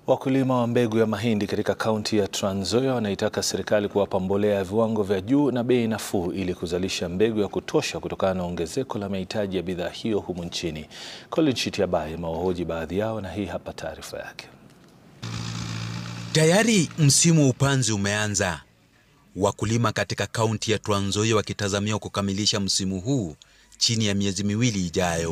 Wakulima wa mbegu ya mahindi katika kaunti ya Trans Nzoia wanaitaka serikali kuwapa mbolea ya viwango vya juu na bei nafuu ili kuzalisha mbegu ya kutosha kutokana na ongezeko la mahitaji ya bidhaa hiyo humu nchini. Colin Shitiabai amewahoji baadhi yao na hii hapa taarifa yake. Tayari msimu wa upanzi umeanza, wakulima katika kaunti ya Trans Nzoia wakitazamiwa kukamilisha msimu huu chini ya miezi miwili ijayo.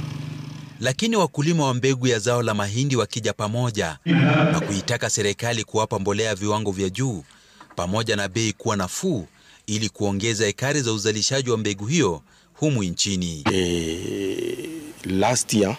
Lakini wakulima wa mbegu ya zao la mahindi wakija pamoja na kuitaka serikali kuwapa mbolea ya viwango vya juu pamoja na bei kuwa nafuu ili kuongeza ekari za uzalishaji wa mbegu hiyo humu nchini. Eh, last year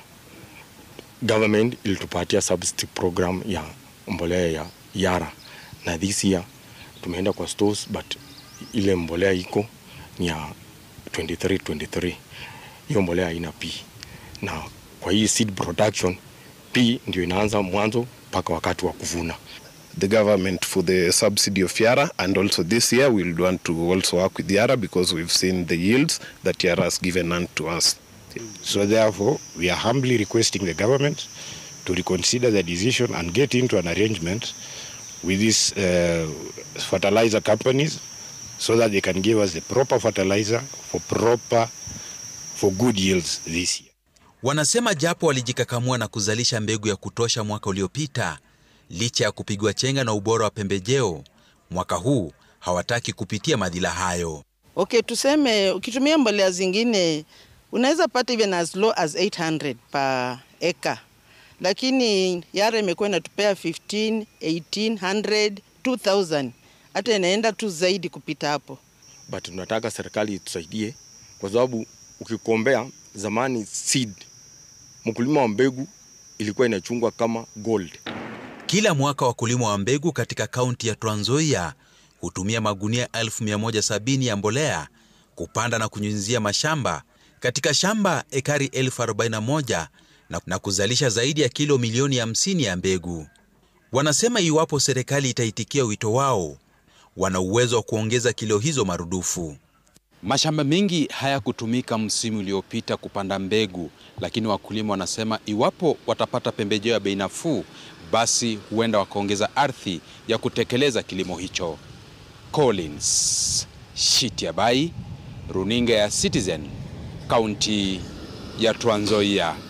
government ilitupatia subsidy program ya mbolea ya Yara na this year tumeenda kwa stores but ile mbolea iko ni ya 23 23 hiyo mbolea haina P na kwa hii seed production P ndio inaanza mwanzo mpaka wakati wa kuvuna. the government for the subsidy of Yara and also this year we'll want to also work with Yara because we've seen the yields that Yara has given unto us. So therefore, we are humbly requesting the government to reconsider the decision and get into an arrangement with these uh, fertilizer companies so that they can give us the proper fertilizer for proper for good yields this year. Wanasema japo walijikakamua na kuzalisha mbegu ya kutosha mwaka uliopita, licha ya kupigwa chenga na ubora wa pembejeo, mwaka huu hawataki kupitia madhila hayo. Okay, tuseme ukitumia mbolea zingine unaweza pata even as low as 800 per acre, lakini Yara imekuwa inatupea 15, 1800, 2000 hata inaenda tu zaidi kupita hapo. But tunataka serikali itusaidie kwa sababu ukikombea zamani seed mkulima wa mbegu ilikuwa inachungwa kama gold. Kila mwaka wakulima wa mbegu katika kaunti ya Trans Nzoia hutumia magunia 1170 ya mbolea kupanda na kunyunyizia mashamba katika shamba ekari 1041 na, na kuzalisha zaidi ya kilo milioni 50 ya mbegu. Wanasema iwapo serikali itaitikia wito wao, wana uwezo wa kuongeza kilo hizo marudufu. Mashamba mengi hayakutumika msimu uliopita kupanda mbegu, lakini wakulima wanasema iwapo watapata pembejeo ya bei nafuu, basi huenda wakaongeza ardhi ya kutekeleza kilimo hicho. Collins Shitiabai, runinga ya Citizen, kaunti ya Trans Nzoia.